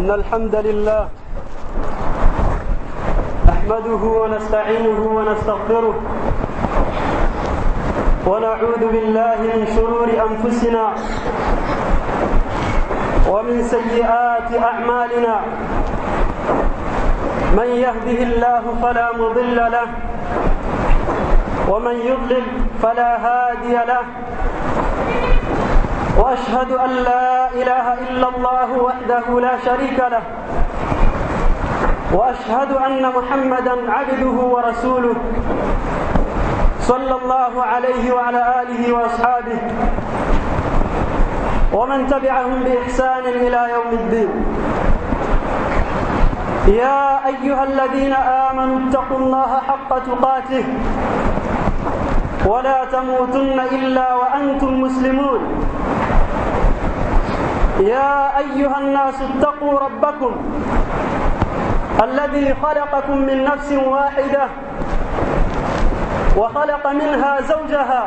إن الحمد لله نحمده ونستعينه ونستغفره ونعوذ بالله من شرور أنفسنا ومن سيئات أعمالنا من يهده الله فلا مضل له ومن يضلل فلا هادي له واشهد ان لا اله الا الله وحده لا شريك له واشهد ان محمدا عبده ورسوله صلى الله عليه وعلى اله واصحابه ومن تبعهم باحسان الى يوم الدين يا ايها الذين امنوا اتقوا الله حق تقاته ولا تموتن الا وانتم مسلمون يا ايها الناس اتقوا ربكم الذي خلقكم من نفس واحده وخلق منها زوجها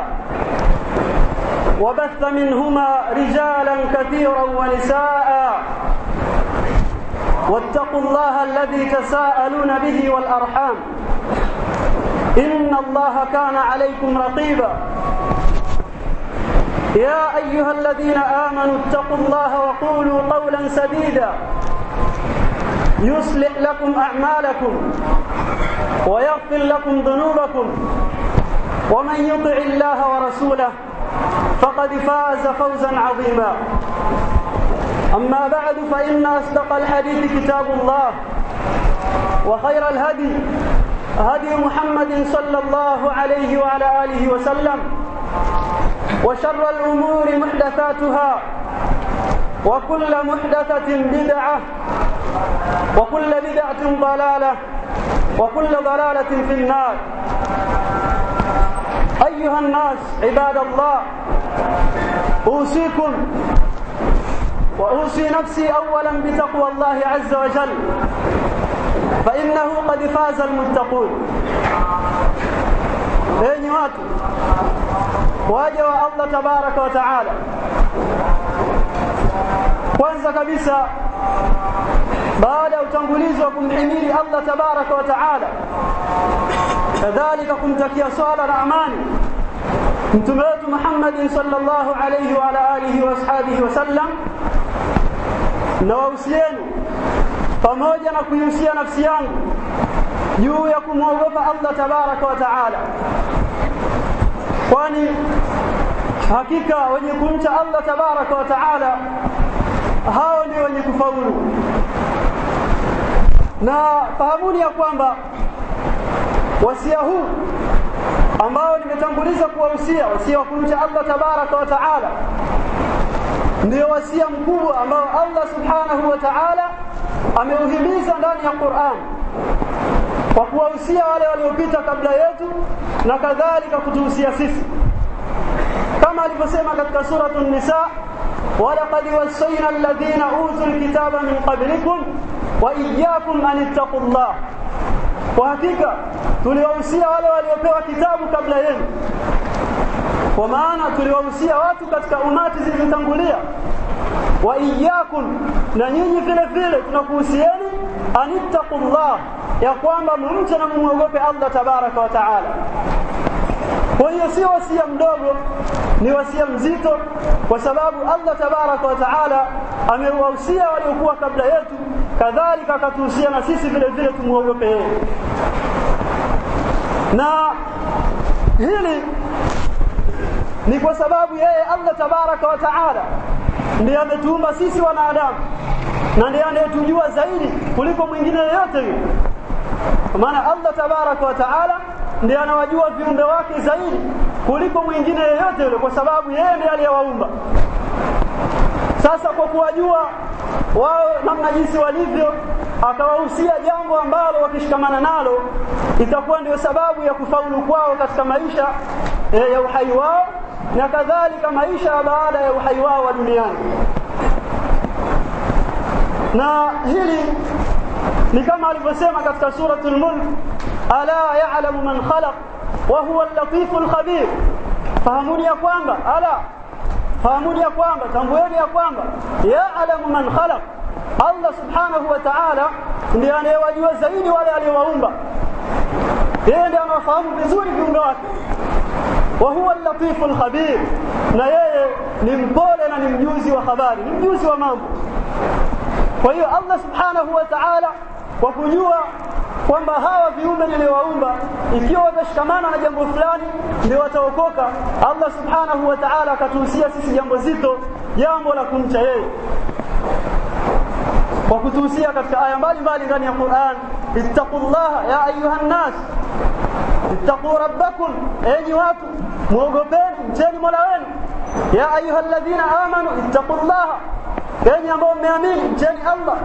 وبث منهما رجالا كثيرا ونساء واتقوا الله الذي تساءلون به والارحام ان الله كان عليكم رقيبا يا ايها الذين امنوا اتقوا الله وقولوا قولا سديدا يصلح لكم اعمالكم ويغفر لكم ذنوبكم ومن يطع الله ورسوله فقد فاز فوزا عظيما اما بعد فان اصدق الحديث كتاب الله وخير الهدي هدي محمد صلى الله عليه وعلى اله وسلم وشر الأمور محدثاتها وكل محدثة بدعة وكل بدعة ضلالة وكل ضلالة في النار أيها الناس عباد الله أوصيكم وأوصي نفسي أولا بتقوى الله عز وجل فإنه قد فاز المتقون enyi watu waja wa Allah tabaraka wa taala kwanza kabisa baada ya utangulizi wa kumhimidi Allah tabaraka wa taala kadhalika kumtakia swala na amani mtume wetu Muhammad sallallahu alayhi wa ala alihi wa ashabihi wasallam na wahusieni pamoja na kuihusia nafsi yangu juu ya kumwogopa Allah tabaraka wa taala kwani hakika wenye kumcha Allah tabaraka wa taala hao ndio wenye kufaulu na fahamuni ya kwamba wasia huu ambao nimetanguliza kuwahusia wasia wa kumcha Allah tabaraka wa taala ndio wasia mkubwa ambao Allah subhanahu wa ta'ala ameuhimiza ndani ya Qur'an kwa kuwahusia wale waliopita kabla yetu na kadhalika kutuhusia sisi kama alivyosema katika suratu nisa walaqad wassayna alladhina utul kitaba min qablikum wa iyyakum an ittaqullah kwa hakika tuliwahusia wale waliopewa kitabu kabla yenu kwa maana tuliwahusia watu katika umati zilizotangulia wa iyyakum na nyinyi vile vile tunakuhusieni anittaqullah ya kwamba mumche na mumwogope Allah tabaraka wa taala kwa hiyo sio wasia mdogo ni wasia mzito kwa sababu Allah tabaraka wa taala amewahusia waliokuwa kabla yetu kadhalika akatuhusia na sisi vile vile tumuogope yeye na hili ni kwa sababu yeye Allah tabaraka wa taala ndiye ametuumba sisi wanadamu na ndiye anayetujua zaidi kuliko mwingine yeyote yule kwa maana Allah tabaraka wa taala ndiye anawajua viumbe wake zaidi kuliko mwingine yeyote yule kwa sababu yeye ndiye aliyewaumba sasa kwa kuwajua wao namna jinsi walivyo akawahusia jambo ambalo wakishikamana nalo itakuwa ndio sababu ya kufaulu kwao katika maisha e, ya uhai wao na kadhalika maisha baada ya uhai wao wa duniani na hili ni kama alivyosema katika suratul mulk ala ya'lamu man khalaq wa huwa al-latiful khabir fahamuni ya kwamba ala fahamuni ya kwamba tambueni ya kwamba ya'lamu man khalaq Allah subhanahu wa ta'ala ndiye anayewajua zaidi wale aliowaumba yeye ndiye anawafahamu vizuri viumbe wake wa huwa al-latifu al-khabir na yeye ni mpole na ni mjuzi wa habari ni mjuzi wa mambo kwa hiyo Allah subhanahu wa ta'ala kwa kujua kwamba hawa viumbe niliowaumba ikiwa watashikamana na jambo fulani ndio wataokoka Allah subhanahu wa ta'ala akatuhusia sisi jambo zito jambo la kumcha yeye kwa kutuhusia katika aya mbalimbali ndani ya Qur'an ittaqullaha ya ayuha nas ittaqu rabbakum enyi watu muogopeni mcheni Mola wenu ya ayuha alladhina amanu ittaqullaha enyi ambao mmeamini mcheni Allah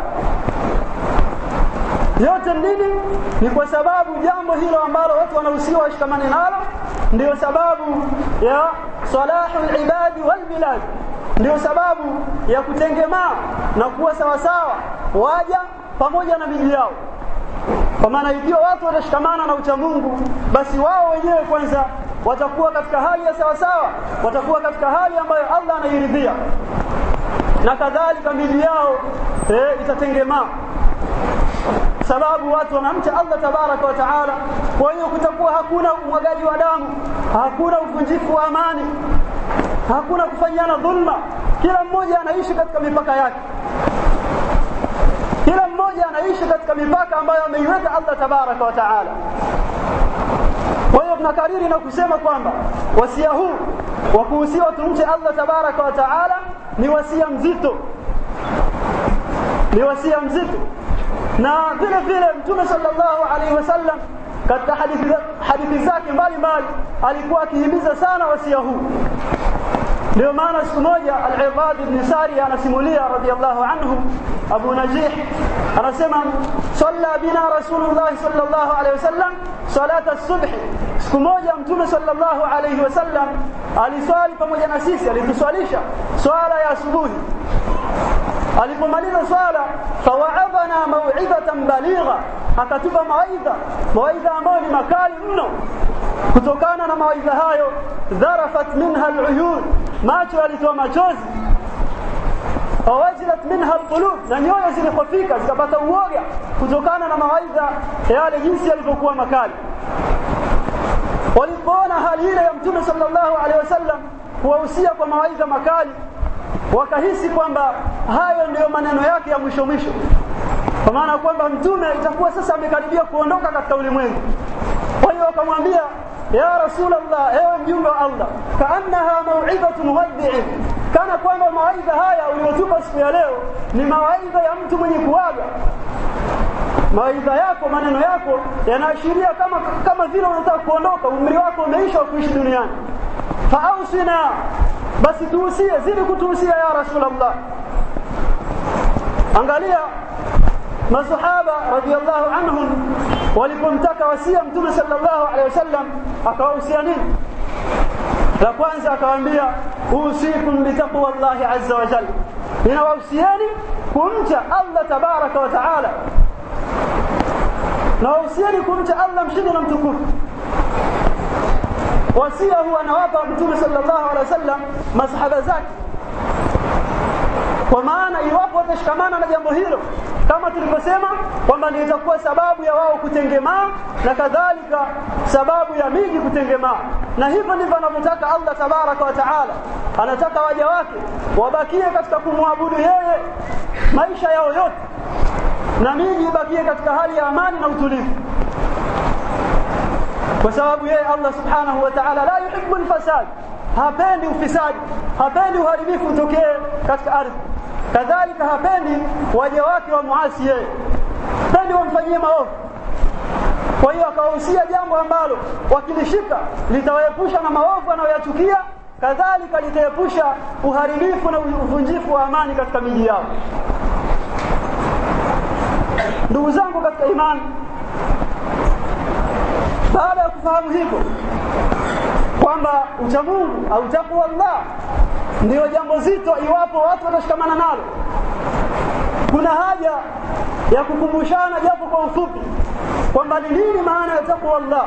yote nini ni kwa sababu jambo hilo ambalo watu wanahusiwa washikamane nalo ndio sababu ya salahul ibadi wal bilad ndio sababu ya kutengemaa na kuwa sawasawa waja pamoja na miji yao kwa maana ikiwa watu watashikamana na uchamungu basi wao wenyewe kwanza watakuwa katika hali ya sawasawa watakuwa katika hali ambayo Allah anairidhia na kadhalika miji yao eh, itatengemaa sababu watu wanamcha Allah tabaraka wa taala kwa hiyo kutakuwa hakuna umwagaji wa damu hakuna uvunjifu wa amani hakuna kufanyana dhulma kila mmoja anaishi katika mipaka yake kila mmoja anaishi katika mipaka ambayo ameiweka Allah tabaraka wa taala kwa hiyo tunakariri na kusema kwamba wasia huu wa kuhusiwa tumche Allah tabaraka wa taala ni wasia mzito ni wasia mzito na vile vile mtume sallallahu alaihi wasallam katika hadithi hadithi zake mbalimbali alikuwa akihimiza sana wasia huu ndio maana siku moja al-Ibad ibn Sari anasimulia radiyallahu anhu Abu Najih anasema salla bina Rasulullah sallallahu alaihi wasallam salat as-subh siku moja mtume sallallahu alaihi wasallam aliswali pamoja na sisi alituswalisha swala ya asubuhi alipomaliza swala fawaadhana mau'izatan baligha akatupa mawaidha mawaidha ambayo ni makali mno kutokana na mawaidha hayo dharafat minha al'uyun macho yalitoa machozi wawajilat minha alqulub na nyoyo zilihofika zikapata uoga kutokana na mawaidha yale jinsi yalivyokuwa makali walipoona hali ile ya mtume sallallahu alaihi wasallam kuwahusia kwa mawaidha makali wakahisi kwamba hayo ndiyo maneno yake ya mwisho mwisho kwa maana kwamba mtume itakuwa sasa amekaribia kuondoka katika ulimwengu kwa hiyo wakamwambia ya rasulullah ewe mjumbe wa Allah kaannaha mau'izatu muwaddi'in kana kwamba mawaidha haya uliyotupa siku ya leo ni mawaidha ya mtu mwenye kuaga mawaidha yako maneno yako yanaashiria kama kama vile unataka kuondoka umri wako umeisha wa kuishi duniani faausina basi tuhusie zidi kutuhusia ya rasulullah angalia masahaba radhiallahu anhum walipomtaka wasia mtume sallallahu alaihi wasallam akawahusia nini la kwanza akawaambia usikum bitaqwa llahi azza wa jalla ninawahusieni kumcha allah tabaraka wa taala nawahusieni kumcha allah mshindi na mtukufu wasia huu anawapa mtume sallallahu alaihi wasallam masahaba zake kwa maana iwapo watashikamana na jambo hilo kama tulivyosema kwamba ndio itakuwa sababu ya wao kutengemaa na kadhalika sababu ya miji kutengemaa na hivyo ndivyo anavyotaka Allah tabaraka wa taala anataka waja wake wabakie katika kumwabudu yeye maisha yao yote na miji ibakie katika hali ya amani na utulivu kwa sababu yeye Allah subhanahu wa ta'ala la yuhibbu al-fasad hapendi ufisadi hapendi uharibifu utokee katika ardhi kadhalika hapendi waja wake wa muasi yeye hapendi wamfanyie maovu kwa hiyo akawahusia jambo ambalo wakilishika litawaepusha na maovu anayoyachukia kadhalika litaepusha uharibifu na uvunjifu wa amani katika miji yao ndugu zangu katika imani baada ya kufahamu hivyo kwamba uchamungu au takwa Allah ndio jambo zito iwapo watu watashikamana nalo kuna haja ya kukumbushana japo kwa ufupi kwamba ni nini maana ya takwa Allah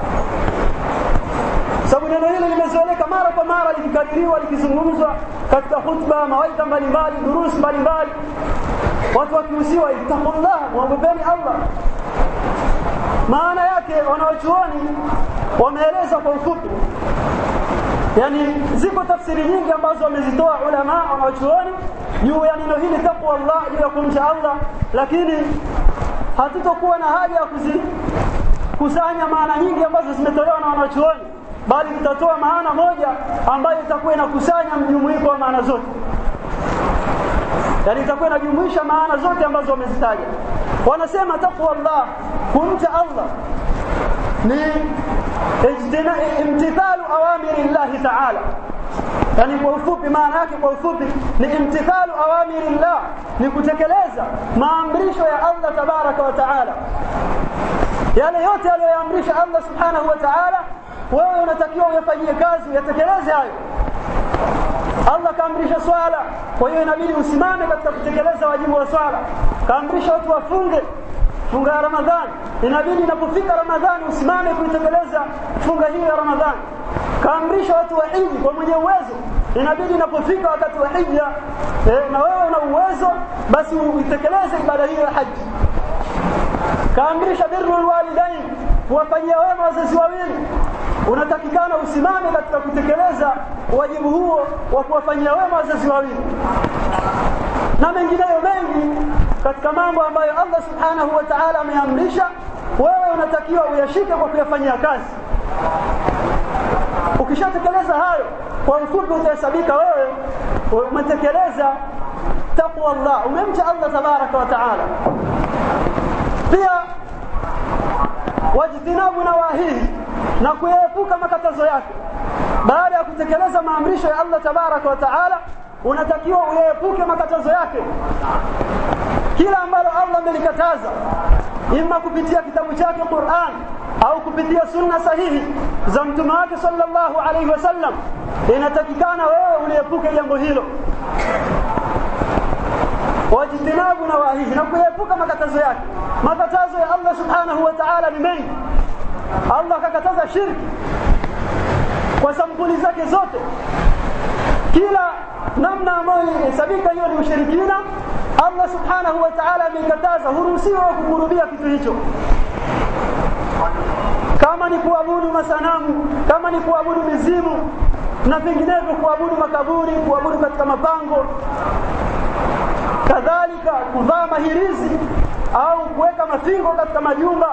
sababu neno hili limezoeleka mara kwa mara likikaririwa likizungumzwa katika khutba mawaidha mbalimbali durusi mbalimbali watu wakihusiwa ittaqullah muogopeni Allah maana yake wanaochuoni wameeleza kwa ufupi yani ziko tafsiri nyingi ambazo wamezitoa ulama wanaochuoni juu ya neno hili taqwa Allah juu ya kumcha Allah lakini hatutokuwa na haja ya kuzikusanya maana nyingi ambazo zimetolewa na wanachuoni bali tutatoa maana moja ambayo itakuwa inakusanya mjumuiko wa maana zote yani itakuwa inajumuisha maana zote ambazo wamezitaja wanasema taqwa Allah kumcha Allah ni imtithalu awamiri llahi taala yani kwa ufupi maana yake kwa ufupi ni imtithalu awamiri llah ni kutekeleza maamrisho ya Allah tabaraka wa taala yale yote aliyoyaamrisha Allah subhanahu wa taala wewe unatakiwa uyafanyie kazi uyatekeleze hayo Allah kaamrisha swala kwa hiyo inabidi usimame katika kutekeleza wajibu wa swala kaamrisha watu wafunge funga ya Ramadhani inabidi inapofika Ramadhani usimame kuitekeleza funga hiyo ya Ramadhani kaamrisha watu wa hiji kwa mwenye uwezo inabidi inapofika wakati wa hija eh, na wewe una uwezo basi uitekeleze ibada hiyo ya haji kaamrisha birrul walidain kuwafanyia wema wazazi wawili unatakikana usimame katika kutekeleza wajibu huo wa kuwafanyia wema wazazi wawili na mengineyo mengi katika mambo ambayo Allah subhanahu wa ta'ala ameamrisha wewe unatakiwa uyashike kwa kuyafanyia kazi ukishatekeleza hayo kwa ufupi utahesabika wewe umetekeleza taqwa Allah umemcha Allah tabaraka wa taala pia wajtinabu nawahihi na kuyaepuka makatazo yake baada ya kutekeleza maamrisho ya Allah tabaraka wa taala unatakiwa uyaepuke makatazo yake kila ambalo Allah amelikataza imma kupitia kitabu chake Qur'an au kupitia sunna sahihi za mtume wake sallallahu alaihi wasallam inatakikana wewe uliepuke jambo hilo wajitinabu na wahihi na kuepuka makatazo yake makatazo ya Allah subhanahu wa ta'ala ni mengi Allah akakataza shirki kwa sampuli zake zote kila namna ambayo inahesabika hiyo ni ushirikina Allah subhanahu wa ta'ala amekataza huruhusiwa kukurubia kitu hicho kama ni kuabudu masanamu kama ni kuabudu mizimu na vinginevyo kuabudu makaburi kuabudu katika mapango kadhalika kuvaa mahirizi au kuweka mafingo katika majumba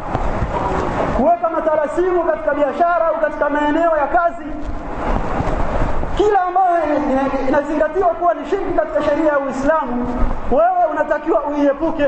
kuweka matarasimu katika biashara au katika maeneo ya kazi kila ambayo inazingatiwa kuwa ni shirki katika sheria ya Uislamu wewe unatakiwa uiepuke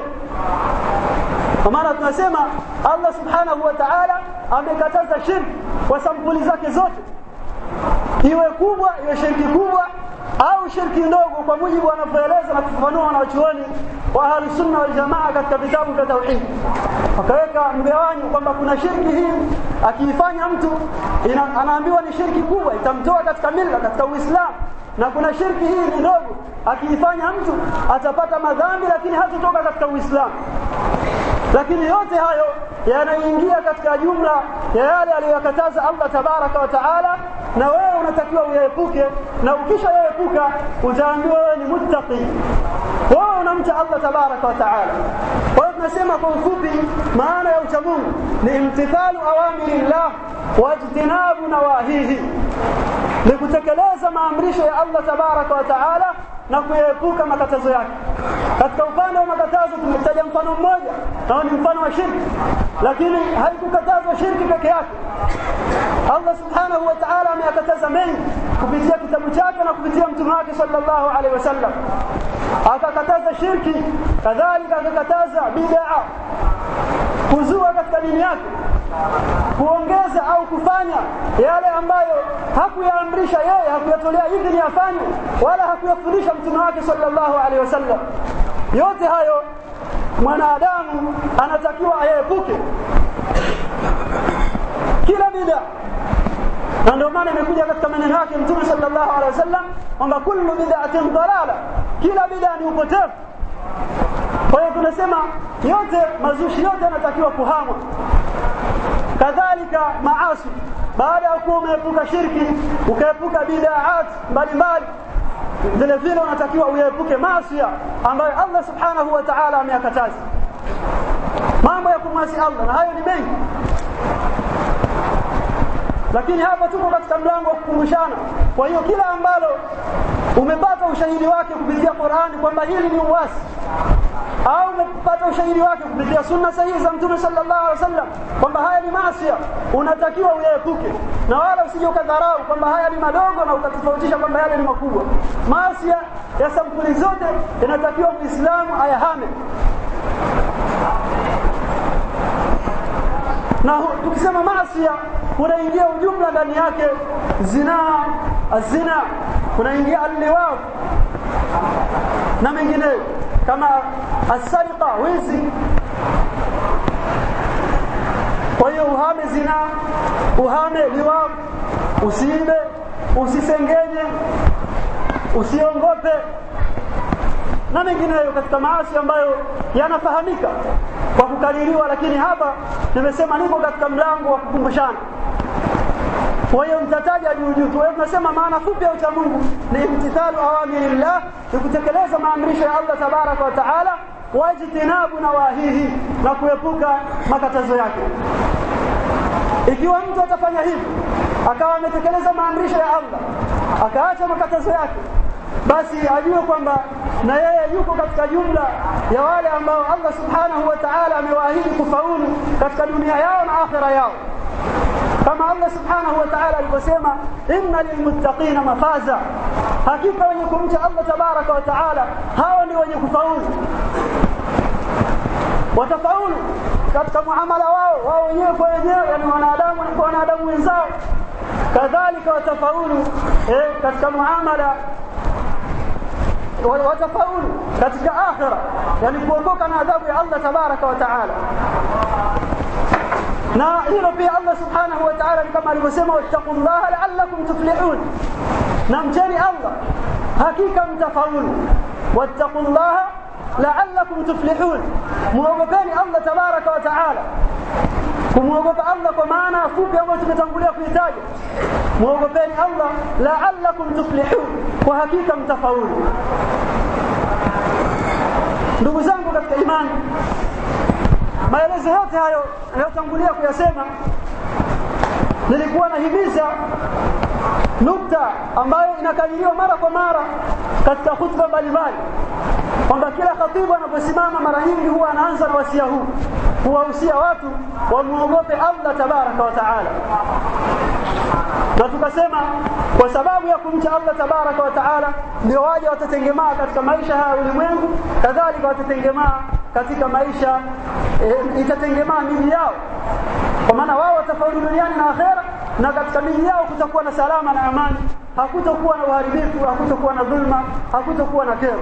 kwa maana tunasema Allah subhanahu wa ta'ala amekataza shirki kwa sampuli zake zote iwe kubwa iwe shirki kubwa au shirki ndogo kwa mujibu wanavyoeleza na kufafanua wanachuoni wa ahlus sunna wal jamaa katika vitabu vya tauhid wakaweka mgawanyo kwamba kuna shirki hii akiifanya mtu ina, anaambiwa ni shirki kubwa itamtoa katika mila katika uislamu na kuna shirki hii ni ndogo akiifanya mtu atapata madhambi lakini hatotoka katika uislamu lakini yote hayo yanaingia katika jumla ya yale aliyokataza Allah tabaraka wa taala na wewe unatakiwa uyaepuke na ukisha yaepuka utaambiwa wewe ni muttaqi wewe unamcha Allah tabaraka wa taala kwa hiyo tunasema kwa ufupi maana ya uchamungu ni imtithalu awamirillah wajtinabu nawahihi ni kutekeleza maamrisho ya Allah tabaraka wa taala na kuepuka makatazo yake katika upande wa makatazo tumetaja mfano mmoja nao ni mfano wa shirki lakini haikukatazwa shirki peke yake Allah subhanahu wa ta'ala ameyakataza mengi kupitia kitabu chake na kupitia mtume wake sallallahu alaihi wasallam akakataza shirki kadhalika akakataza bid'a kuzua katika dini yake kuongeza au kufanya yale ambayo hakuyaamrisha yeye hakuyatolea idhini afanye wala hakuyafundisha mtume wake sallallahu alaihi wasallam yote hayo mwanadamu anatakiwa ayepuke kila bid'a na ndio maana imekuja katika maneno yake mtume sallallahu alaihi wasallam kwamba kullu bid'atin dalala kila bid'a ni upotevu kwa hiyo tunasema yote mazushi yote yanatakiwa kuhamwa kadhalika maasi baada ya kuwa umeepuka shirki ukaepuka bid'aat mbalimbali vile vile unatakiwa uepuke maasi ambayo Allah subhanahu wa ta'ala ameyakataza mambo ya kumwasi Allah na hayo ni mengi lakini hapa tuko katika mlango wa kukumbushana kwa hiyo kila ambalo umepata ushahidi wake kupitia Qur'ani kwamba hili ni uasi au umepata ushahidi wake kupitia sunna sahihi za Mtume sallallahu alaihi wasallam kwamba haya ni maasi unatakiwa uyaepuke na wala usije ukadharau kwamba haya ni madogo na ukatofautisha kwamba yale ni makubwa maasi ya sampuli zote inatakiwa muislamu ayahame na tukisema maasi kunaingia ujumla ndani yake zinaa azina kunaingia alliwaq na mengineyo kama asariqa wizi kwa hiyo uhame zina uhame liwaq usiibe usisengenye usiongope na mengineyo katika maasi ambayo yanafahamika kwa kukaririwa lakini hapa nimesema niko katika mlango wa kukumbushana kwa hiyo mtataja juu juu tu tunasema maana fupi ya ucha Mungu ni imtithalu awamirillah ni kutekeleza maamrisho ya Allah tabaraka wa taala wajtinabu nawahihi na kuepuka makatazo yake ikiwa mtu atafanya hivi akawa ametekeleza maamrisho ya Allah akaacha makatazo yake basi ajue kwamba na yeye yuko katika jumla ya wale ambao Allah subhanahu wa ta'ala amewaahidi kufaulu katika dunia yao na akhira yao kama Allah subhanahu wa ta'ala alivyosema inna lilmuttaqina mafaza hakika wenye kumcha Allah tabaraka wa ta'ala hao ni wenye kufaulu watafaulu katika muamala wao wao wenyewe kwa wenyewe yani wanadamu na wanadamu wenzao kadhalika watafaulu eh, katika muamala watafaulu katika akhira yani kuokoka na adhabu ya Allah tabaraka wa taala na hilo pia Allah subhanahu wa ta'ala kama alivyosema wattaqullaha la'allakum tuflihun na mcheni Allah hakika mtafaulu wattaqullaha la'allakum tuflihun muogopeni Allah tabaraka wa ta'ala kumwogopa Allah kwa maana fupi ambayo tumetangulia kuitaja muogopeni Allah la'allakum tuflihun kwa hakika mtafaulu ndugu zangu katika imani maelezo yote hayo niliyotangulia kuyasema nilikuwa nahimiza nukta ambayo inakaririwa mara kwa mara katika hutuba mbalimbali kwamba kila khatibu anaposimama mara nyingi huwa anaanza na wasia huu kuwahusia watu wamuogope Allah tabaraka wa taala na tukasema kwa sababu ya kumcha Allah tabaraka wa taala ndio waja watatengemaa katika maisha haya ulimwengu kadhalika watatengemaa katika maisha e, itatengemaa miji yao kwa maana wao watafaulu duniani na akhera na katika miji yao kutakuwa na salama na amani hakutokuwa na uharibifu hakutokuwa na dhulma hakutokuwa na kero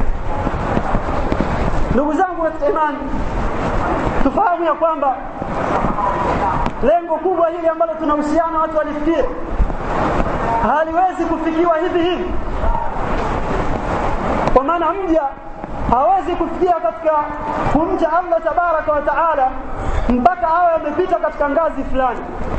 ndugu zangu katika imani tufahamu ya kwamba lengo kubwa hili ambalo tunahusiana watu walifikie haliwezi kufikiwa hivi hivi kwa maana mja hawezi kufikia katika kumcha Allah tabaraka wa taala mpaka awe amepita katika ngazi fulani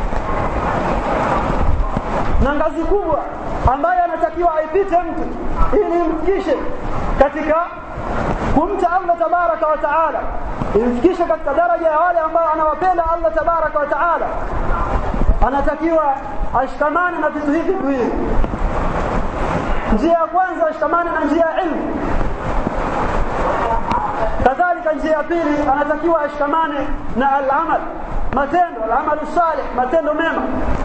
na ngazi kubwa ambayo anatakiwa aipite mtu ili imfikishe katika kumcha Allah tabaraka wa taala imfikishe katika daraja ya wale ambao anawapenda Allah tabaraka wa taala anatakiwa ashikamane na vitu hivi viwili njia ya kwanza ashikamane na njia ya ilmu kadhalika njia ya pili anatakiwa ashikamane na al-amal matendo al-amal salih matendo mema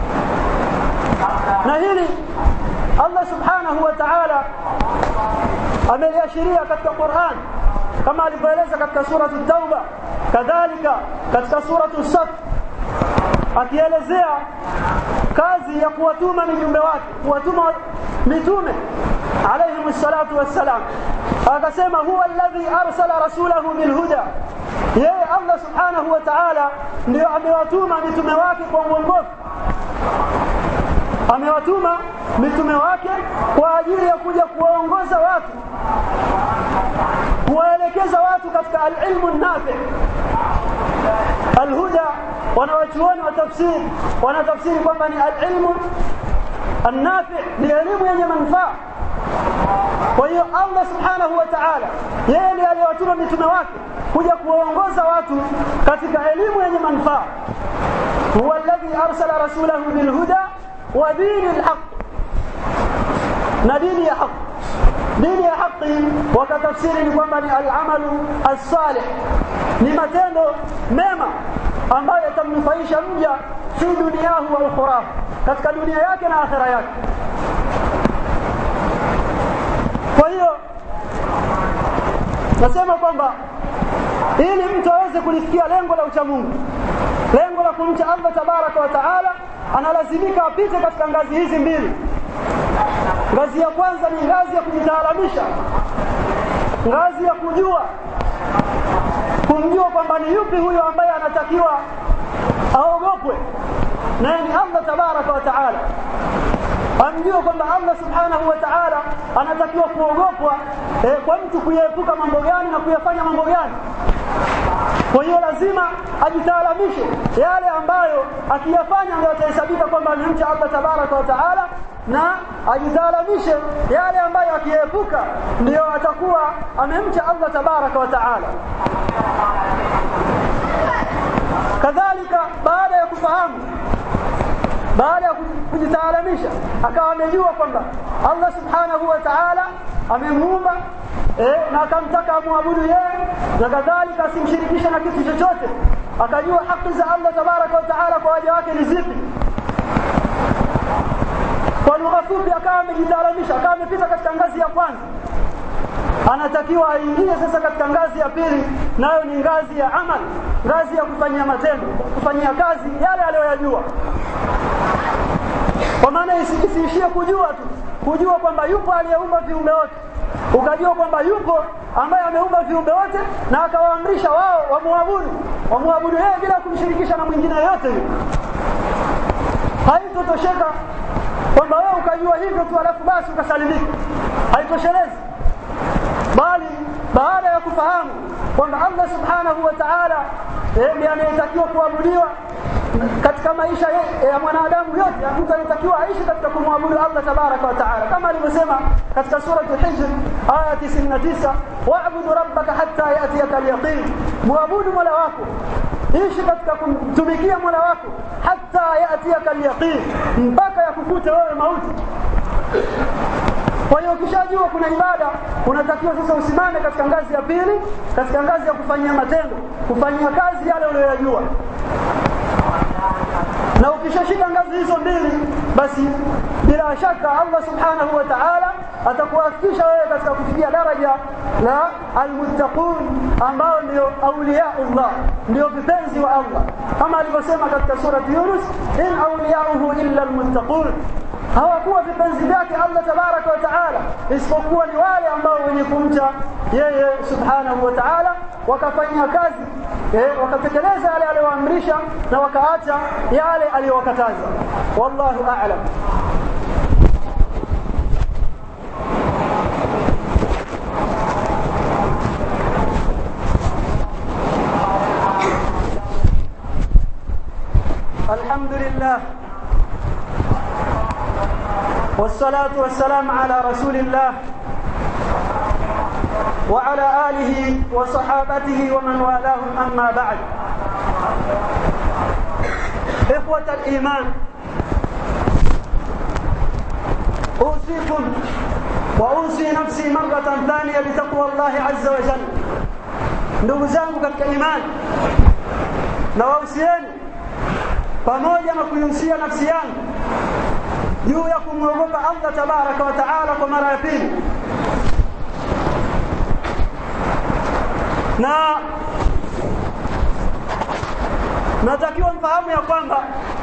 na hili Allah subhanahu wa ta'ala ameliashiria katika Qur'an kama alivyoeleza katika suratu Tauba kadhalika katika suratu Saf akielezea kazi ya kuwatuma mijumbe wake kuwatuma mitume alayhi salatu wassalam akasema huwa alladhi arsala rasulahu bilhuda yeye Allah subhanahu wa ta'ala ndio amewatuma mitume wake kwa uongofu amewatuma mitume wake kwa ajili ya kuja kuwaongoza watu kuwaelekeza watu katika alilmu nafi alhuda wanawachuoni wa tafsiri wanatafsiri kwamba ni alilmu النافع ni elimu yenye manufaa kwa hiyo Allah subhanahu wa ta'ala yeye ndiye aliyewatuma mitume wake kuja kuwaongoza watu katika elimu yenye manufaa huwa alladhi arsala rasulahu bilhuda wa dini alhaq na dini ya haq dini ya haki wakatafsiri ni kwamba ni alamalu alsalih ni matendo mema ambayo yatamnufaisha mja fi duniyahu wa ukhrahu katika dunia yake na akhira yake kwa hiyo nasema kwamba ili mtu aweze kulifikia lengo la uchamungu lengo la kumcha Allah tabaraka wa taala analazimika apite katika ngazi hizi mbili ngazi ya kwanza ni ngazi ya kujitaalamisha ngazi ya kujua kumjua kwamba ni yupi huyo ambaye anatakiwa aogopwe naye ni Allah tabaraka wa taala amjue kwamba Allah subhanahu wa ta'ala anatakiwa kuogopwa eh, kwa mtu kuyaepuka mambo gani na kuyafanya mambo gani kwa hiyo lazima ajitaalamishe yale ambayo akiyafanya ndio atahesabika kwamba amemcha Allah tabaraka wa taala na ajitaalamishe yale ambayo akiepuka ndio atakuwa amemcha Allah tabaraka wa taala kadhalika baada ya kufahamu baada ya kujitaalamisha akawa amejua kwamba Allah subhanahu wa ta'ala amemuumba eh, na akamtaka amwabudu yeye na kadhalika asimshirikishe na kitu chochote akajua haki za Allah tabaraka wa ta'ala kwa waja wake ni zipi kwa lugha fupi akawa amejitaalamisha akawa amepita katika ngazi ya kwanza anatakiwa aingie sasa katika ngazi ya pili nayo ni ngazi ya amal ngazi ya kufanyia matendo kufanyia kazi yale aliyoyajua kwa maana isiishie kujua tu kujua kwamba yupo aliyeumba viumbe wote ukajua kwamba yupo ambaye ameumba viumbe wote na akawaamrisha wao wamwabudu wamwabudu yeye bila kumshirikisha na mwingine yoyote yule haitotosheka kwamba wewe ukajua hivyo tu alafu basi ukasalimika haitoshelezi bali baada ya kufahamu kwamba Allah subhanahu wa ta'ala ndiye anayetakiwa kuabudiwa katika maisha ya mwanadamu yote mtu anatakiwa aishi katika kumwabudu Allah tabaraka wa taala kama alivyosema katika sura al-Hijr aya 99 wa'budu rabbaka hatta yatiyaka al-yaqin muabudu mola wako ishi katika kumtumikia mola wako hatta yatiyaka al-yaqin mpaka yakukute wewe mauti kwa hiyo ukishajua kuna ibada unatakiwa sasa usimame katika ngazi ya pili katika ngazi ya kufanyia matendo kufanyia kazi yale uliyoyajua na ukishashika ngazi hizo mbili basi bila shaka Allah subhanahu wa ta'ala atakuwafikisha wewe katika kufikia daraja la almuttaqun ambao ndio auliyaullah ndio vipenzi wa Allah kama alivyosema katika surati Yunus in awliyauhu illa almuttaqun hawakuwa vipenzi vyake Allah tabaraka wa taala isipokuwa ni wale ambao wenye kumcha yeye subhanahu wa taala wakafanyia kazi eh, wakatekeleza yale aliyoamrisha na wakaacha yale aliyowakataza wallahu a'lam الحمد لله والصلاة والسلام على رسول الله وعلى آله وصحابته ومن والاهم أما بعد إخوة الإيمان أوصيكم وأوصي نفسي مرة ثانية بتقوى الله عز وجل ndugu zangu katika imani na wausieni pamoja na kuihusia nafsi yangu juu ya kumwogopa Allah tabaraka wa taala kwa mara ya pili na natakiwa mfahamu ya kwamba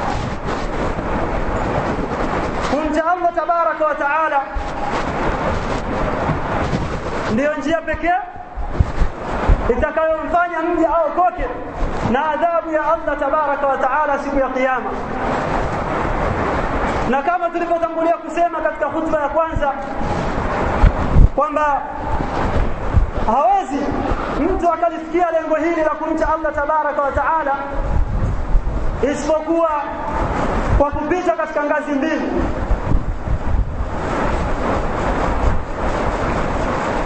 kumcha Allah tabaraka wa taala ndiyo njia pekee itakayomfanya mja aokoke na adhabu ya Allah tabaraka wa taala siku ya kiyama na kama tulivyotangulia kusema katika hutuba ya kwanza kwamba hawezi mtu akalifikia lengo hili la kumcha Allah tabaraka wa taala isipokuwa kwa kupita katika ngazi mbili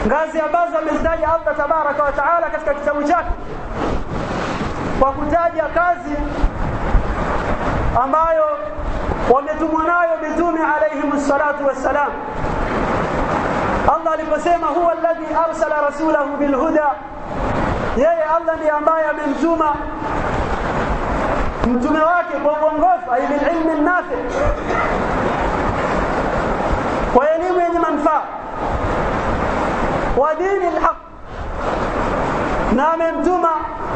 ngazi ambazo amezitaja Allah tabaraka wa taala katika kitabu chake kwa kutaja kazi ambayo wametumwa nayo mitume alayhim salatu wassalam Allah aliposema huwa alladhi arsala rasulahu bilhuda yeye Allah ndiye ambaye amemtuma mtume wake kwa uongofu ay bililmi nafi kwa elimu yenye manufaa wa dini alhaq na amemtuma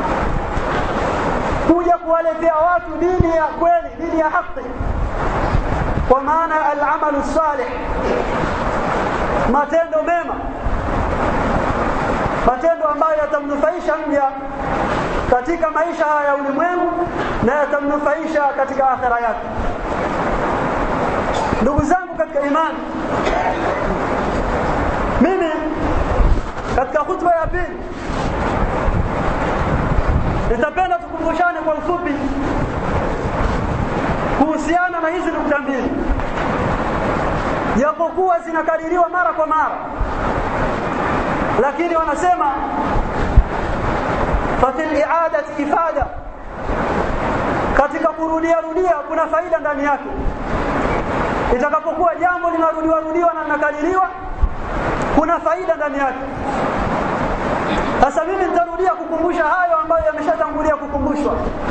kuja kuwaletea watu dini ya kweli dini ya haki kwa maana alamalu salih matendo mema matendo ambayo yatamnufaisha mja katika maisha haya ya ulimwengu na yatamnufaisha katika akhira yake ndugu zangu katika imani mimi katika khutba ya pili nitapenda tukumbushane kwa ufupi kuhusiana na hizi nukta mbili japokuwa zinakadiriwa mara kwa mara lakini wanasema fafi liadati ifada katika kurudia rudia kuna faida ndani yake itakapokuwa jambo linarudiwa rudiwa na linakadiriwa kuna faida ndani yake sasa mimi nitarudia kukumbusha hayo ambayo yameshatangulia kukumbushwa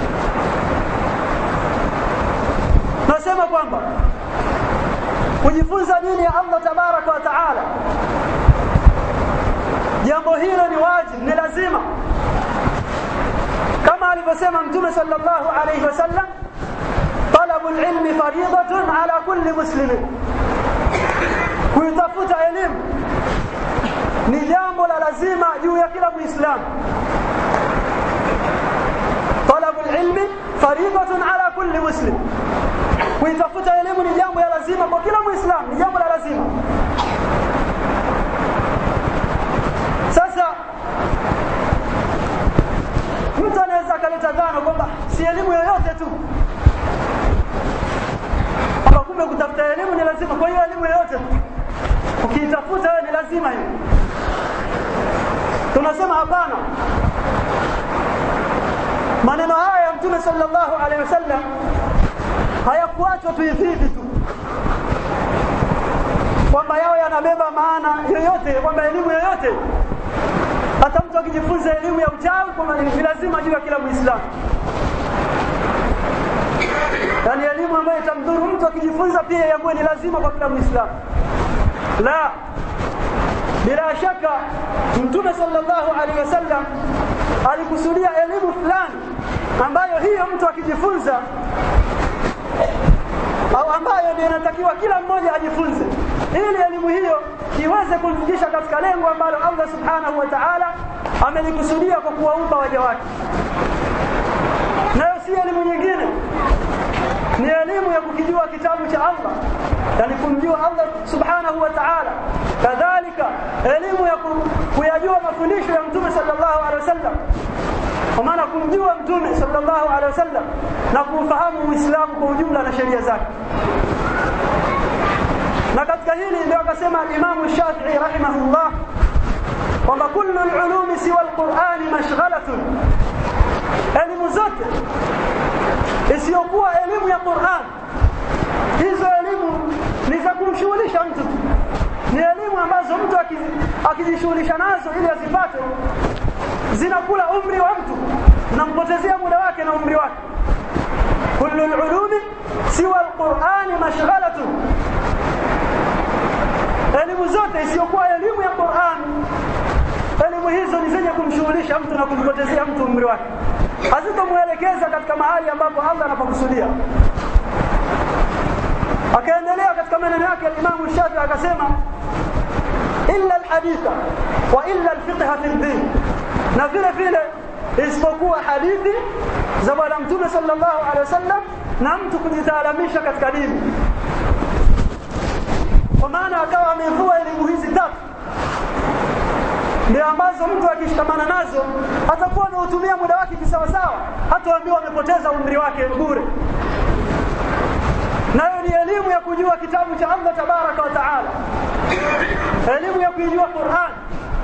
nasema kwamba kujifunza dini ya Allah tabaraka wa taala jambo hilo ni wajibu ni lazima kama alivyosema mtume sallallahu alayhi wasallam talabu alilmi fariidatun ala kulli muslimin kuitafuta elimu ni jambo la lazima juu ya kila muislamu talabu alilmi fariidatun ala kulli muslim kuitafuta elimu ni jambo la lazima kwa kila muislamu ni jambo la lazima sasa mtu anaweza akaleta dhana kwamba si elimu yoyote tu kwamba kumbe kutafuta elimu ni lazima kwa hiyo elimu yoyote tu ukiitafuta wewe ni lazima hiyo tunasema hapana maneno haya ya mtume sallallahu alaihi wasallam hayakuachwa tu hivi hivi tu kwamba yao yanabeba maana yoyote kwamba elimu yoyote hata mtu akijifunza elimu ya uchawi kwamba ni lazima juu ya kila muislamu yaani elimu ambayo itamdhuru mtu akijifunza pia yakuwe ni lazima kwa kila muislamu la bila shaka mtume sallallahu alaihi wasallam alikusudia elimu fulani ambayo hiyo mtu akijifunza au ambayo ndio inatakiwa kila mmoja ajifunze ili elimu hiyo iweze kumfikisha katika lengo ambalo Allah subhanahu wa ta'ala amelikusudia kwa kuwaumba waja wake nayo si elimu nyingine ni elimu ya kukijua kitabu cha Allah yani kumjua Allah subhanahu wa ta'ala kadhalika elimu ya kuyajua mafundisho ya mtume sallallahu alaihi wasallam kwa maana kumjua mtume sallallahu alaihi wasallam na kuufahamu uislamu kwa ujumla na sheria zake na katika hili ndio akasema Imam Shafi'i rahimahullah kwamba kullu al-ulumi siwa al-Qur'ani mashghalatun elimu zote isiyokuwa elimu ya Qur'an hizo elimu ni za kumshughulisha mtu ni elimu ambazo mtu akijishughulisha nazo ili azipate zinakula umri wa mtu zinampotezea muda wake na umri wake kullu al-ulumi siwa al-Qur'ani mashghalatun elimu zote isiyokuwa elimu ya Qur'an elimu hizo ni zenye kumshughulisha mtu na kumpotezea mtu umri wake hazitomuelekeza katika mahali ambapo Allah anapokusudia akaendelea katika maneno yake al-Imam Shafi'i akasema illa al-haditha wa illa al-fiqh fi din na vile vile isipokuwa hadithi za bwana mtume sallallahu alaihi wasallam na mtu kujitaalamisha katika dini kwa maana akawa amevua elimu hizi tatu ndio ambazo mtu akishikamana nazo atakuwa anautumia muda wake kisawasawa hataambiwa amepoteza umri wake bure nayo ni elimu ya kujua kitabu cha Allah tabaraka wa taala elimu ya kuijua Qur'an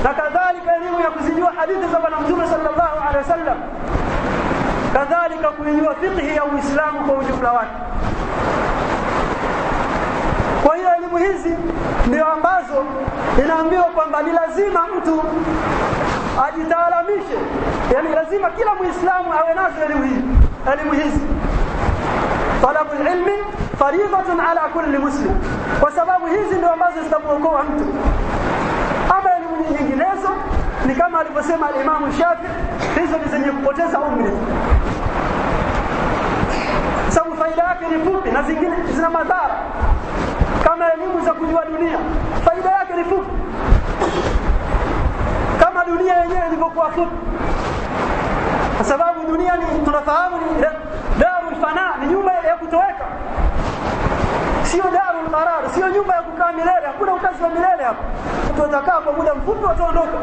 na kadhalika elimu ya kuzijua hadithi za bwana mtume sallallahu alaihi wasallam kadhalika kuijua fiqhi ya uislamu kwa ujumla wake kwa hiyo elimu hizi ndio ambazo inaambiwa kwamba ni lazima mtu ajitaalamishe yani lazima kila muislamu awe nazo elimu hii elimu hizi talabu ilmi faridatun ala kulli muslim kwa sababu hizi ndio ambazo zitamuokoa mtu ama elimu nyinginezo ni kama alivyosema alimamu shafi hizo ni zenye kupoteza umri sababu faida yake ni fupi na zingine zina madhara kama elimu za kujua dunia faida yake ni fupi kama dunia yenyewe ilivyokuwa fupi kwa sababu dunia ni tunafahamu ni darul fana ni nyumba ya kutoweka sio darul qarar sio nyumba ya kukaa milele hakuna ukazi wa milele hapa watu watakaa kwa muda mfupi wataondoka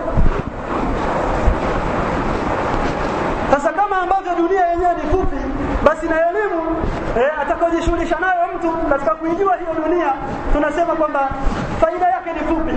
sasa kama ambavyo dunia yenyewe ni fupi basi na elimu eh, atakayojishughulisha nayo mtu katika kuijua hiyo dunia tunasema kwamba faida yake ni fupi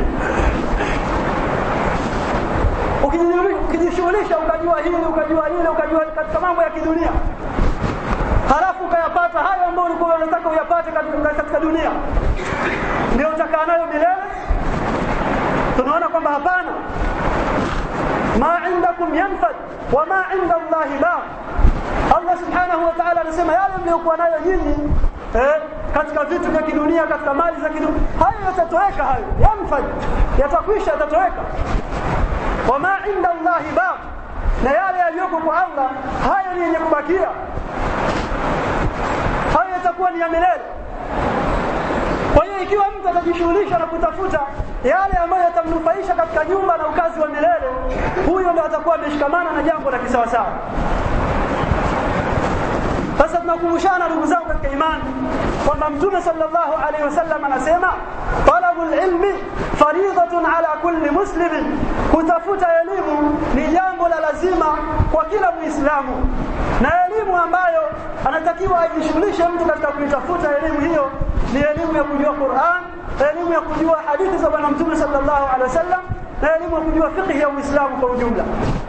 ukijishughulisha ukajua hili ukajua lile ukajua katika mambo ya kidunia halafu ukayapata hayo ambayo ulikuwa unataka uyapate katika dunia ndio utakaa nayo milele tunaona kwamba hapana ma indakum yanfad wa ma inda Allahi baq Allah subhanahu wa ta'ala anasema yale mliokuwa nayo nyinyi eh, katika vitu vya kidunia katika mali za kidunia hayo yatatoweka hayo yanfad yatakwisha yatatoweka wama inda Allahi baq na yale yaliyoko kwa Allah hayo ni yenye kubakia hayo yatakuwa ni ya milele kwa hiyo ikiwa mtu atajishughulisha na kutafuta yale ambayo yatamnufaisha katika nyumba na ukazi wa milele huyo ndo atakuwa ameshikamana na jambo la kisawasawa sasa tunakumbushana ndugu zangu katika imani kwamba mtume sallallahu alaihi wasallam anasema talabul ilmi faridatun ala kulli muslimin kutafuta elimu ni jambo la lazima kwa kila muislamu na elimu ambayo anatakiwa ajishughulishe mtu katika kuitafuta elimu hiyo ni elimu ya kujua Qur'an elimu ya kujua hadithi za bwana mtume sallallahu alaihi wasallam na elimu ya kujua fiqh ya Uislamu kwa ujumla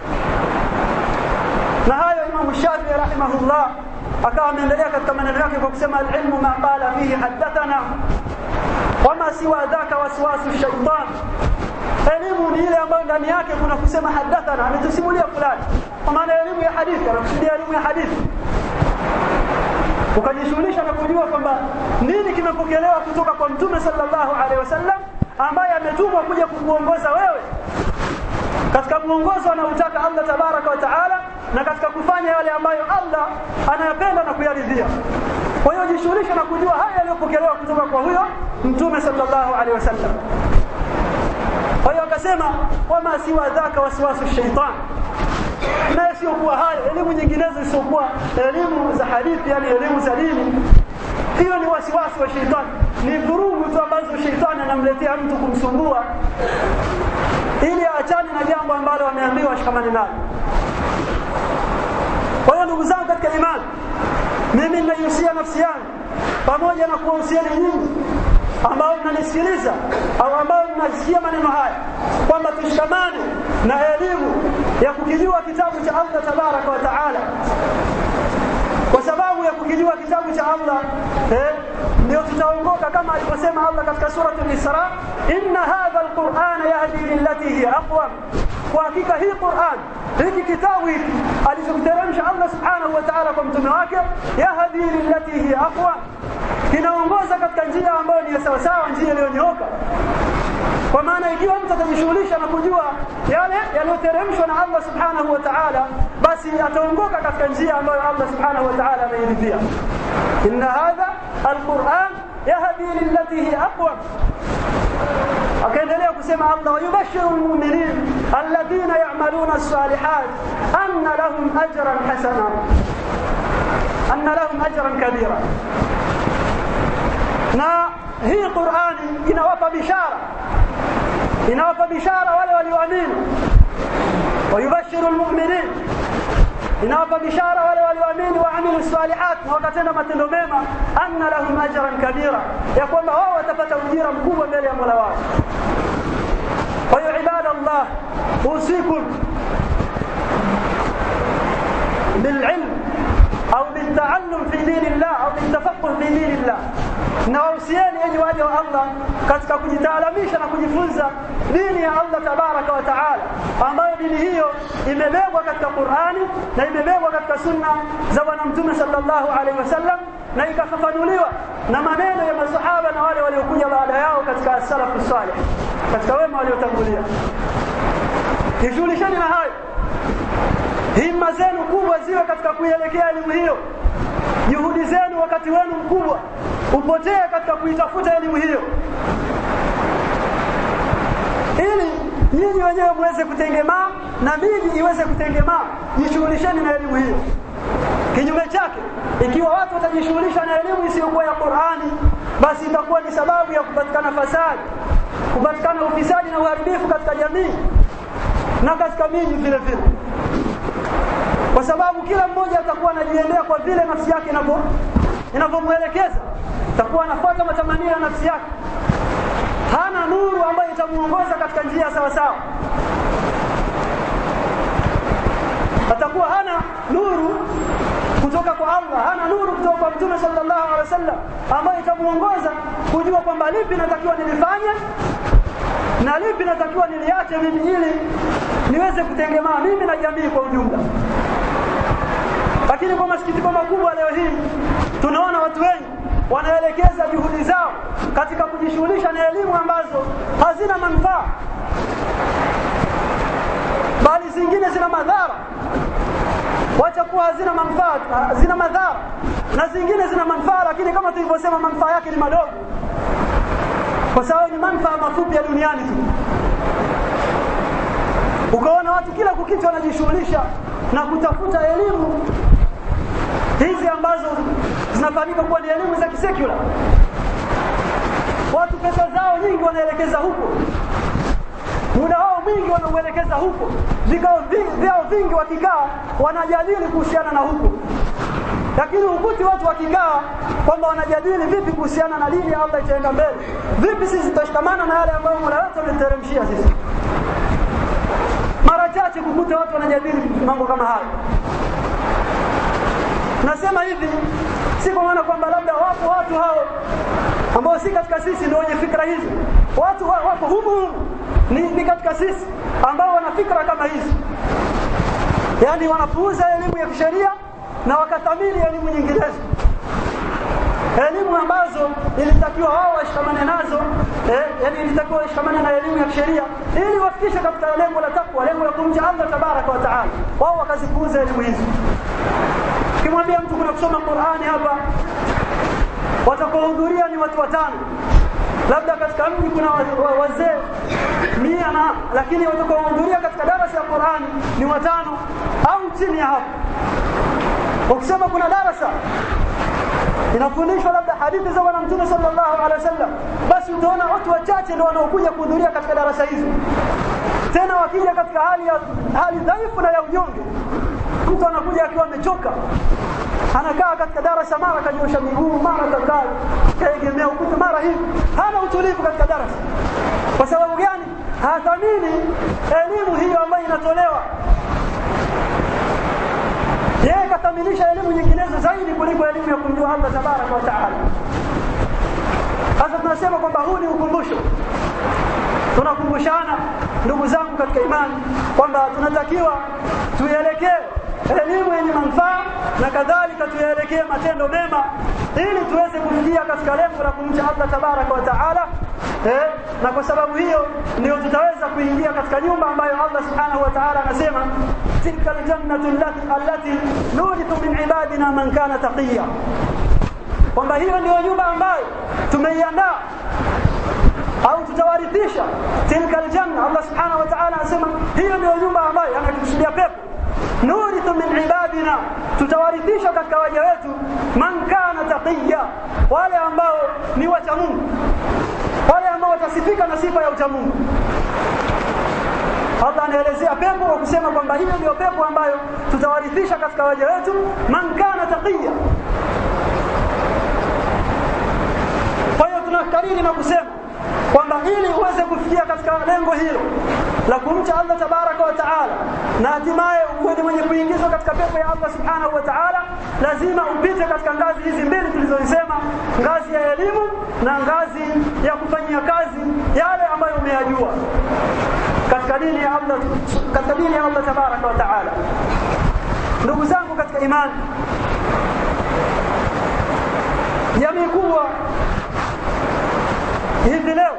na hayo Imam Shafi'i rahimahullah akawa ameendelea katika maneno yake kwa kusema alilmu ma qala fihi haddathana wama siwa dhaka waswasu shaitan elimu ni ile ambayo ndani yake kuna kusema hadathana ametusimulia fulani kwa maana elimu ya hadithi anakusudia elimu ya hadithi ukajishughulisha na kujua kwamba nini kimepokelewa kutoka kwa mtume sallallahu alaihi wasallam ambaye ametumwa kuja kukuongoza wewe katika mwongozo anaotaka Allah tabaraka wa taala na katika kufanya yale ambayo Allah anayapenda na kuyaridhia kwa hiyo jishughulisha na kujua haya yaliyopokelewa kutoka kwa huyo mtume sallallahu alaihi wasallam kwa hiyo akasema wama siwa dhaka waswasu shaitan na isiyokuwa hayo elimu nyinginezo isiyokuwa elimu za hadithi yani elimu za dini hiyo ni wasiwasi wa sheitani ni vurugu tu ambazo sheitani anamletea mtu kumsumbua ili aachane na jambo ambalo ameambiwa ashikamane nalo kwa hiyo ndugu zangu katika imani mimi ninaihusia nafsi yangu pamoja na kuwahusiani nyinyi ambao mnanisikiliza au ambao mnasikia maneno haya kwamba tushikamane na elimu ya kukijua kitabu cha Allah tabaraka wa taala kwa sababu ya kukijua kitabu cha Allah eh, ndio tutaongoka kama alivyosema Allah katika surati al-Isra inna hadha al-Qur'ana yahdi lillati hiya aqwam kwa hakika hii Qur'an hiki kitabu hiki alichokiteremsha Allah subhanahu wa ta'ala kwa mtume wake yahdi lillati hiya aqwam kinaongoza katika njia ambayo ni sawa sawa njia iliyonyooka kwa maana ikiwa mtu atajishughulisha na kujua yale yaliyoteremshwa na Allah subhanahu wa ta'ala basi ataongoka katika njia ambayo Allah subhanahu wa ta'ala ameiridhia inna hadha alquran yahdi lillati hi aqwam akaendelea kusema Allah wayubashiru almu'minin alladhina ya'maluna as-salihat anna lahum ajran hasana anna lahum ajran kabira na hii Qur'ani inawapa bishara inawapa bishara wale walioamini wayubashiru almu'minin inawapa bishara wale walioamini waamilu salihat na wakatenda matendo mema anna lahum ajran kabira ya kwamba wao watapata ujira mkubwa mbele ya Mola wao kwa hiyo ibada الله أوصيكم بالعلم أو بالتعلم في دين الله أو بالتفقه في دين الله na wahusieni enyi waja wa Allah katika kujitaalamisha na kujifunza dini ya Allah tabaraka wa taala, ambayo dini hiyo imebebwa katika Qur'ani na imebebwa katika sunna za Bwana Mtume sallallahu alaihi wasallam na ikafafanuliwa na maneno ya masahaba na wale waliokuja baada yao katika salafu salih, katika wema waliotangulia. Jishughulisheni na hayo, himma zenu kubwa ziwe katika kuielekea elimu hiyo juhudi zenu wakati wenu mkubwa upotee katika kuitafuta elimu hiyo ili nyinyi wenyewe muweze kutengemaa na miji iweze kutengemaa jishughulisheni na elimu hiyo kinyume chake ikiwa watu watajishughulisha na elimu isiyokuwa ya Qur'ani basi itakuwa ni sababu ya kupatikana fasadi kupatikana ufisadi na uharibifu katika jamii na katika miji vile vile kwa sababu kila mmoja atakuwa anajiendea kwa vile nafsi yake inavyomwelekeza atakuwa anafuata matamanio ya nafsi yake hana nuru ambayo itamuongoza katika njia sawa sawa atakuwa hana nuru kutoka kwa Allah hana nuru kutoka kwa Mtume sallallahu alaihi wasallam ambayo itamuongoza kujua kwamba lipi natakiwa nilifanye na lipi natakiwa niliache mimi ili niweze kutengemaa mimi na jamii kwa ujumla lakini kwa masikitiko makubwa leo hii tunaona watu wengi wanaelekeza juhudi zao katika kujishughulisha na elimu ambazo hazina manufaa bali zingine zina madhara wacha kuwa hazina manufaa zina madhara na zingine zina manufaa lakini kama tulivyosema manufaa yake ni madogo kwa sababu ni manufaa mafupi ya duniani tu ukaona watu kila kukitu wanajishughulisha na kutafuta elimu hizi ambazo zinafahamika kuwa ni elimu za kisekula watu pesa zao nyingi wanaelekeza huko muda wao mwingi wanauelekeza huko vikao vyao vingi wakikaa wanajadili kuhusiana na huko lakini ukuti watu wakikaa kwamba wanajadili vipi kuhusiana na dini ya Allah itaenda mbele vipi sisi tutashikamana na yale ambayo Mola wetu ameteremshia sisi mara chache kukuta watu wanajadili mambo kama hayo nasema hivi si kwa maana kwamba labda wapo watu hao ambao si katika sisi ndio wenye fikra hizi watu wapo humu humu ni, ni katika sisi ambao wana fikra kama hizi yaani wanapuuza elimu ya kisheria na wakathamini elimu nyinginezo elimu ambazo ilitakiwa wao washikamane nazo eh, yani ilitakiwa washikamane na elimu ya kisheria ili wafikishe katika lengo la takwa lengo la kumcha Allah tabaraka wa taala wao wakazipuuza elimu hizi ukimwambia mtu kuna kusoma Qur'ani hapa watakaohudhuria ni watu watano labda katika mji kuna wazee mia na lakini watakaohudhuria katika darasa ya Qur'ani ni watano au chini ya hapo ukisema kuna darasa inafundishwa labda hadithi za bwana mtume sallallahu alaihi wasallam basi utaona watu wachache ndio wanaokuja kuhudhuria katika darasa hizo tena wakija katika hali ya hali dhaifu na ya unyonge mtu anakuja akiwa amechoka anakaa katika darasa mara kanyosha miguu mara kakaa kaegemea ukuta mara hivi hana utulivu katika darasa kwa sababu gani hathamini elimu hiyo ambayo inatolewa yeye kathaminisha elimu nyinginezo zaidi kuliko elimu ya kumjua Allah tabaraka wa taala sasa tunasema kwamba huu ni ukumbusho tunakumbushana ndugu zangu katika imani kwamba tunatakiwa tuielekee elimu yenye manufaa na kadhalika tuyaelekee matendo mema ili tuweze kufikia katika lengo la kumcha Allah tabaraka wa taala eh, na kwa sababu hiyo ndio tutaweza kuingia katika nyumba ambayo Allah subhanahu wa ta'ala anasema tilka aljannatu allati nurithu min ibadina man kana taqiya kwamba hiyo ndio nyumba ambayo tumeiandaa au tutawarithisha tilka aljanna Allah subhanahu wa ta'ala anasema hiyo ndio nyumba ambayo anakusudia pepo nurithu min ibadina tutawarithisha katika waja wetu man kana taqiya wale ambao ni wacha Mungu wale ambao watasifika na sifa ya uchamungu Allah anaelezea pepo kwa kusema kwamba hiyo ndio pepo ambayo tutawarithisha katika waja wetu man kana taqiya kwa hiyo tunakariri na kusema kwamba ili uweze kufikia katika lengo hilo la kumcha Allah tabaraka wa taala na hatimaye uwe ni mwenye kuingizwa katika pepo ya Allah subhanahu wa taala lazima upite katika ngazi hizi mbili tulizozisema ngazi ya elimu na ngazi ya kufanyia kazi yale ambayo umeyajua katika dini ya Allah katika dini ya Allah tabaraka wa taala ndugu zangu katika imani jamii kubwa hivi leo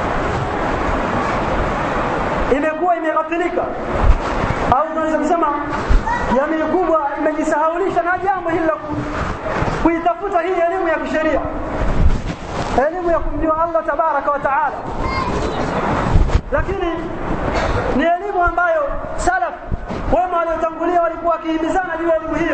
imekuwa imeghafilika au tunaweza kusema jamii kubwa imejisahaulisha na jambo hili la kuitafuta hii elimu ya kisheria elimu ya kumjua Allah tabaraka wa taala lakini ni elimu ambayo salaf wema waliotangulia walikuwa wakihimizana juu ya elimu hiyo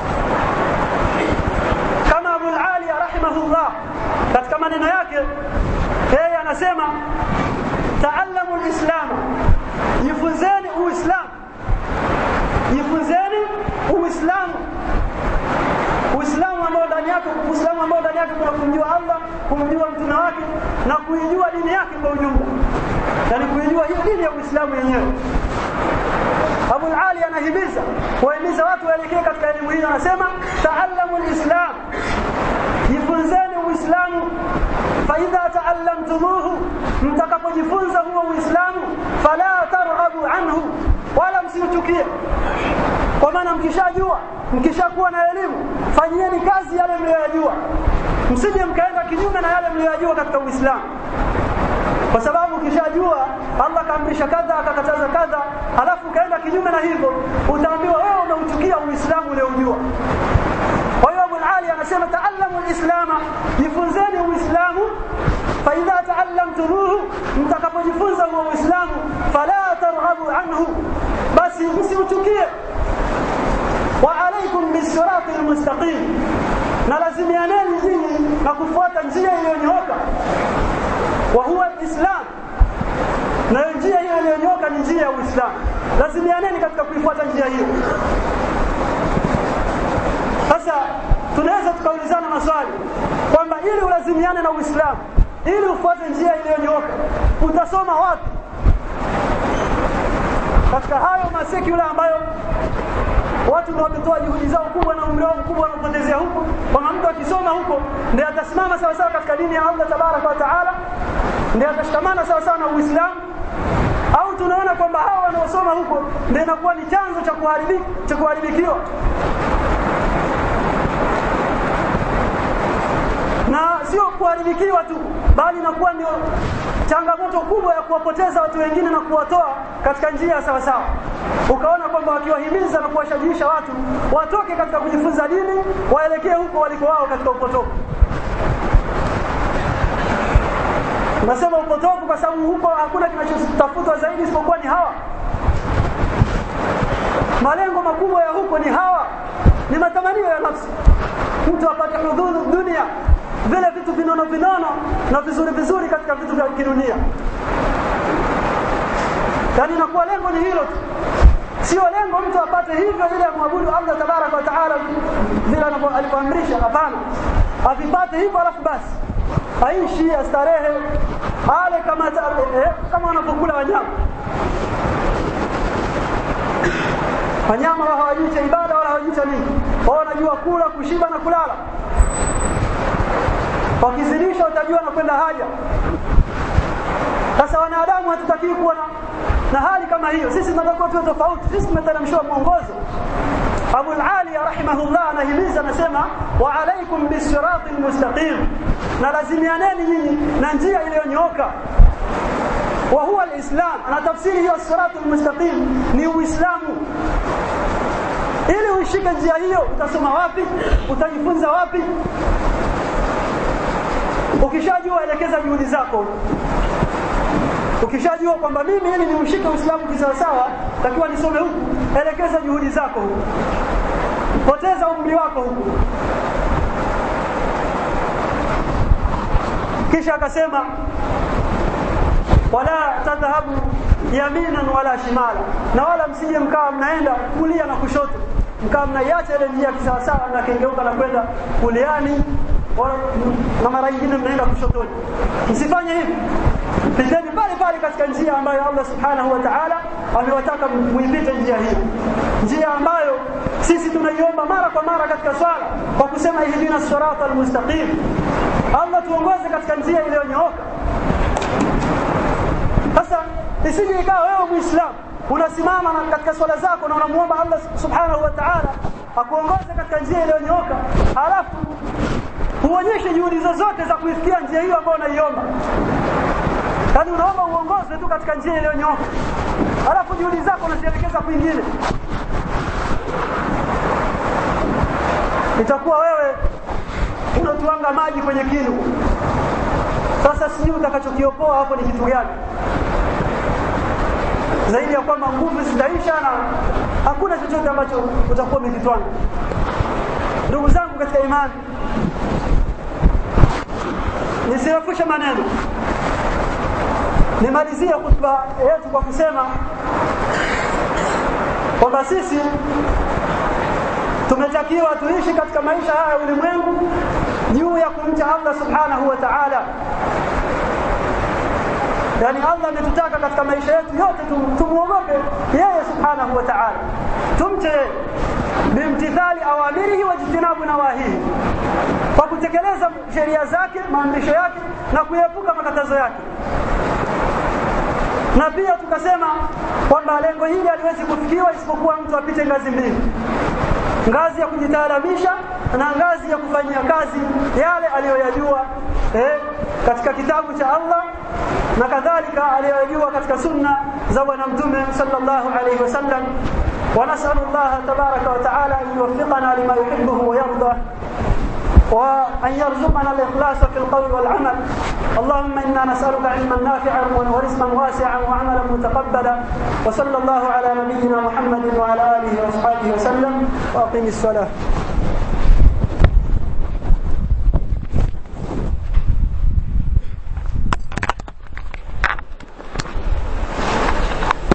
kama Abu al-Aliya rahimahullah katika maneno yake yeye anasema taallamu al-islam jifunzeni uislamu jifunzeni uislamu uislamu ambao ndani yake uislamu ambao ndani yake kuna kumjua Allah kumjua mtume wake na kuijua dini yake kwa ujumla yani kuijua hiyo dini ya uislamu yenyewe Abu Ali anahimiza kuwahimiza watu waelekee katika elimu hii anasema taallamu alislam jifunzeni uislamu faidha taallamtumuhu mtakapojifunza huo uislamu fala targhabu anhu wala msiuchukie kwa maana mkishajua mkishakuwa na elimu fanyieni kazi yale mliyoyajua msije mkaenda kinyume na yale mliyoyajua katika uislamu kwa sababu ukishajua Allah kaamrisha kadha akakataza kadha halafu ukaenda kinyume na hivyo utaambiwa wewe umeuchukia uislamu uliojua kwa hiyo Abu Ali anasema taallamu alislama jifunzeni uislamu fa idha taallamtumuhu mtakapojifunza huo uislamu fala targhabu anhu basi msiuchukie wa alaykum bisirati almustaqim na lazimianeni nyinyi na kufuata njia iliyonyooka wa huwa alislam na njia hiyo iliyonyoka ni njia ya Uislamu. Lazimianeni katika kuifuata njia hiyo. Sasa tunaweza tukaulizana maswali kwamba ili ulazimiane na Uislamu, ili ufuate njia iliyonyoka, utasoma wapi? Katika hayo masekula ambayo watu ndio wametoa juhudi zao kubwa na umri wao mkubwa wanapotezea huko, kwamba mtu akisoma huko ndiye atasimama sawa sawa katika dini ya Allah tabaraka wa taala, ndiye atashikamana sawa sawa na Uislamu au tunaona kwamba hawa wanaosoma huko ndio inakuwa ni chanzo cha kuharibika cha kuharibikiwa na sio kuharibikiwa tu bali inakuwa ndio changamoto kubwa ya kuwapoteza watu wengine na kuwatoa katika njia sawa sawa ukaona kwamba wakiwahimiza na kuwashajiisha watu watoke katika kujifunza dini waelekee huko waliko wao katika upotofu nasema upotofu kwa sababu huko hakuna kinachotafutwa zaidi isipokuwa ni hawa malengo makubwa ya huko ni hawa ni matamanio ya nafsi mtu apate hudhuru dunia vile vitu vinono vinono na vizuri vizuri katika vitu vya kidunia yaani inakuwa lengo ni hilo tu sio lengo mtu apate hivyo ili amwabudu Allah tabaraka wa taala vile alivyoamrisha hapana avipate hivyo alafu basi aishi astarehe ale kama eh, kama wanapokula wanyama wanyama wao hawajui cha ibada wala hawajui cha nini wao wanajua kula kushiba na kulala wakizidisha utajua na kwenda haja sasa wanadamu hatutakii kuwa na, na hali kama hiyo sisi tunatakiwa tuwe tofauti sisi tumeteremshiwa mwongozo Abu al-Ali rahimahullah anahimiza anasema wa alaikum bisirati almustaqim na lazimianeni nyinyi na njia iliyonyooka wa huwa alislam anatafsiri hiyo sirati almustaqim ni uislamu ili uishike njia hiyo utasoma wapi utajifunza wapi ukishajua elekeza juhudi zako ukishajua kwamba mimi ili niushike uislamu kisawasawa takiwa nisome huku elekeza juhudi zako huku poteza umri wako huku kisha akasema wala tadhhabu yaminan wala shimala na wala msije mkawa mnaenda kulia na kushoto mkawa mnaiacha ile njia kisawasawa na kengeuka na kwenda kuliani na mara nyingine mnaenda kushotoni msifanye hivi piteni pale pale katika njia ambayo Allah subhanahu wa ta'ala amewataka muipite njia hiyo njia ambayo sisi tunaiomba mara kwa mara katika swala kwa kusema ihdina sirata almustaqim Allah tuongoze katika njia iliyonyooka sasa isije ikawa wewe muislamu unasimama katika swala zako na unamuomba Allah subhanahu wa ta'ala akuongoze katika njia iliyonyooka halafu huonyeshe juhudi zozote za kuifikia njia hiyo ambayo unaiomba yaani unaomba uongozwe tu katika njia iliyonyooka halafu juhudi zako unazielekeza kwingine itakuwa wewe unatuanga maji kwenye kinu sasa sijui utakachokiopoa hapo ni kitu gani zaidi ya kwamba nguvu zitaisha na hakuna chochote ambacho utakuwa umekitwanga ndugu zangu katika imani nisirefushe maneno nimalizie khutba yetu kwa kusema kwamba sisi tumetakiwa tuishi katika maisha haya ya ulimwengu juu ya kumcha Allah subhanahu wa ta'ala yani Allah ametutaka katika maisha yetu yote tumuogope yeye subhanahu wa ta'ala tumche bimtithali awamirihi wa jitinabu nawahihi kwa kutekeleza sheria zake maamrisho yake na kuepuka makatazo yake na pia tukasema kwamba lengo hili haliwezi kufikiwa isipokuwa mtu apite ngazi mbili ngazi ya kujitaalamisha na ngazi ya kufanyia kazi yale aliyoyajua eh, katika kitabu cha Allah na kadhalika aliyoyajua katika sunna za bwana mtume sallallahu alayhi wasallam ونسأل الله تبارك وتعالى أن يوفقنا لما يحبه ويرضى وأن يرزقنا الإخلاص في القول والعمل اللهم إنا نسألك علما نافعا ورزقا واسعا وعملا متقبلا وصلى الله على نبينا محمد وعلى آله وأصحابه وسلم وأقم الصلاة